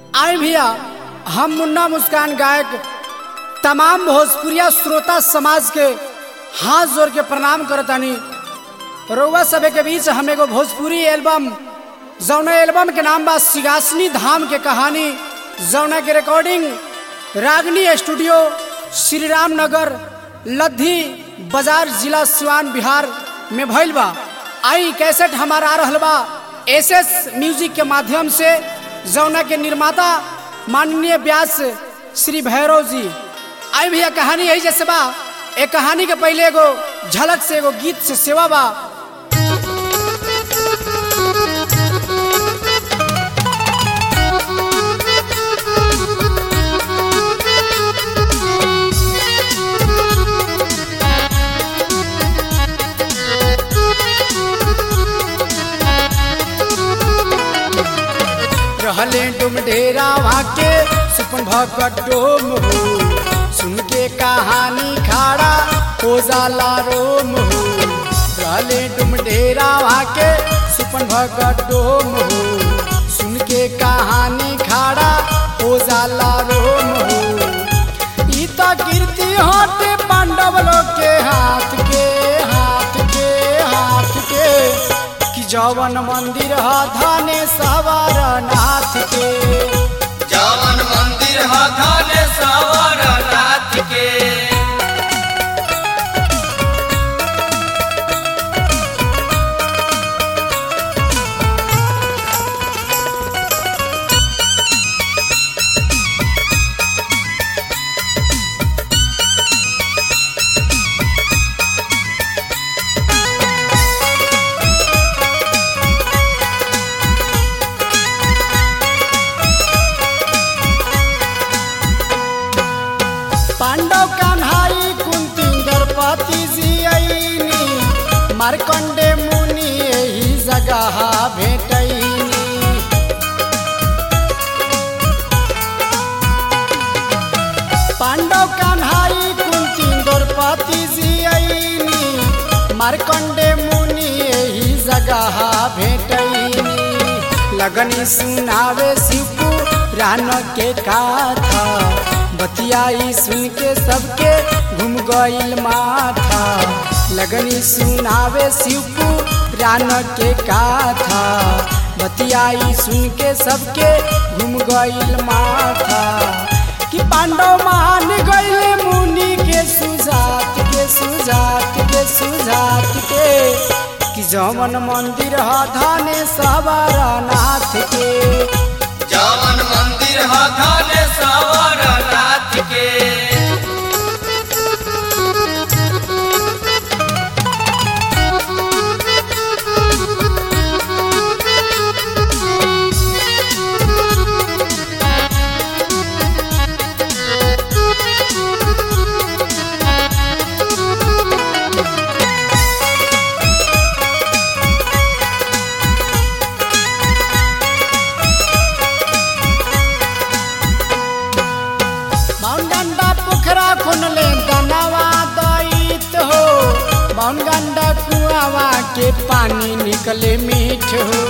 आए भैया हम मुन्ना मुस्कान गायक तमाम भोजपुरिया श्रोता समाज के हाथ जोड़ के प्रणाम करतानी रउआ सभे के बीच हम एगो भोजपुरी एल्बम जौना एल्बम के नाम बा सिगासनी धाम के कहानी जौना के रिकॉर्डिंग रागनी स्टूडियो श्री राम नगर लद्दी बाजार जिला सिवान बिहार में भइल बा आई कैसेट हमारा आ रहल बा एस एस म्यूजिक के माध्यम से जौना के निर्माता माननीय व्यास श्री भैरव जी आई भैया कहानी यही जैसे बा एक कहानी के पहले एगो झलक से एगो गीत से सेवा बा रहले डुम ढेरा वाके सुपन भगत डोम हो सुन के कहानी खाड़ा हो जाला रोम हो रहले डुम ढेरा वाके सुपन भगत डोम हो सुन के कहानी खाड़ा हो जाला रोम हो ई तो कीर्ति होते पांडव लोग के हाथ के हाथ के हाथ के कि जवन मंदिर ह धने सवार नाथ के जवन मंदिर ह धने सवर नाथ के पांडव कान्हाई कुंती द्रौपदी जी आईनी मार्कंडे मुनि यही जगह भेटैनी पांडव कान्हाई कुंती द्रौपदी जी आईनी मार्कंडे मुनि यही जगह भेटैनी लगनी सुनावे शिवपु रान के काथा बतियाई सुन के सबके घूम गईल माथा लगनी सुनावे शिवपु रान के काथा बतियाई सुन के सबके घूम गईल माथा कि पांडव मान गईले मुनि के सुजात के सुजात के सुजात के कि जमन मंदिर ह धने सवार नाथ के जवन मंदिर ह धने सवर नाथ के बाउंडा पोखरा खुनले दनवा दैत हो बाउंडा कुआवा के पानी निकले मीठ हो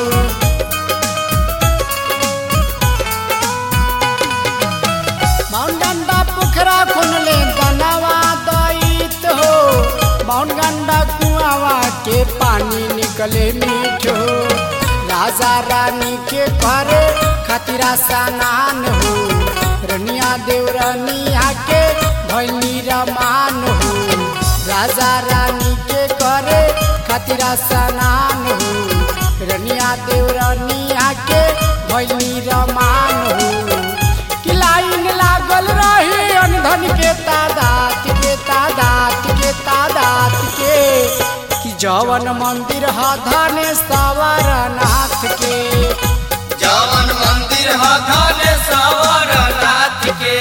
बाउंडा पोखरा खुनले दनवा दैत हो बाउंडा कुआवा के पानी निकले मीठ हो राजा रानी के करे खतरा स्नान हो रनिया देवरनिया के भैनी रमान हो राजा रानी के करे खतरा स्नान हो रनिया देवरनिया के भैनी रमान हो कि लाइन लागल रही अनधन के तादात के तादात के तादात के कि जवन मंदिर ह धने सवर नाथ के जवन मंदिर ह धने सवर नाथ के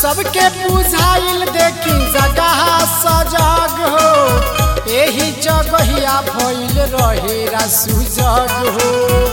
सबके बुझाइल देखी जगह सजग हो एही जगहिया भइल रहेरा सुजग हो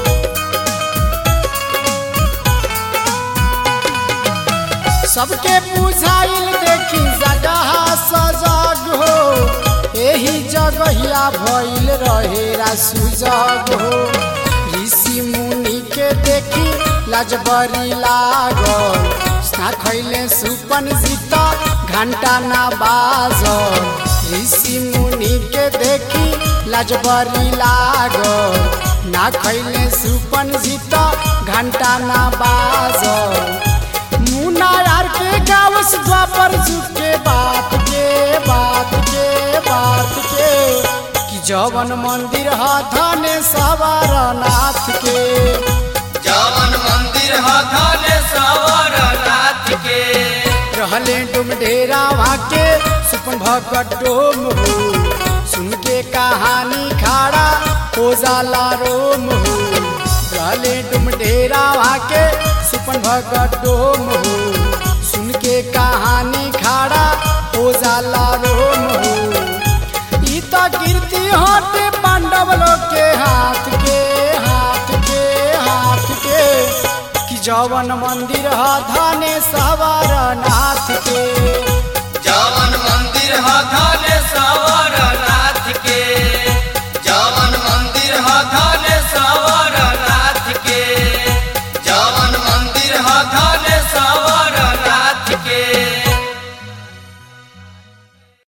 सबके बुझाइल देखी जगह सजग हो एही जगहिया भइल रहेरा सुजग हो ऋषि मुनि के देखी लाजबरी लागल स्ना खैले सुपन सीता घंटा ना बाजल ऋषि मुनि के देखी लाजबरी लागल ना खैले सुपन सीता घंटा ना बाजल मुना यार के गावस द्वापर झुके बात के बात के बात के कि जवन मंदिर ह धने सवार नाथ के जवन मंदिर ह धने सवर नाथ के रहले डुम ढेरा के सुपन भगत डोम हो सुन के कहानी खाड़ा हो जाला रोम हो रहले डुम ढेरा के सुपन भगत डोम हो सुन के कहानी खाड़ा हो जाला रोम हो ई तो कीर्ति होते पांडव लोग के हाथ के हाथ के हाथ के कि जवन मंदिर ह धने सवार नाथ के जवन मंदिर ह धने सवर नाथ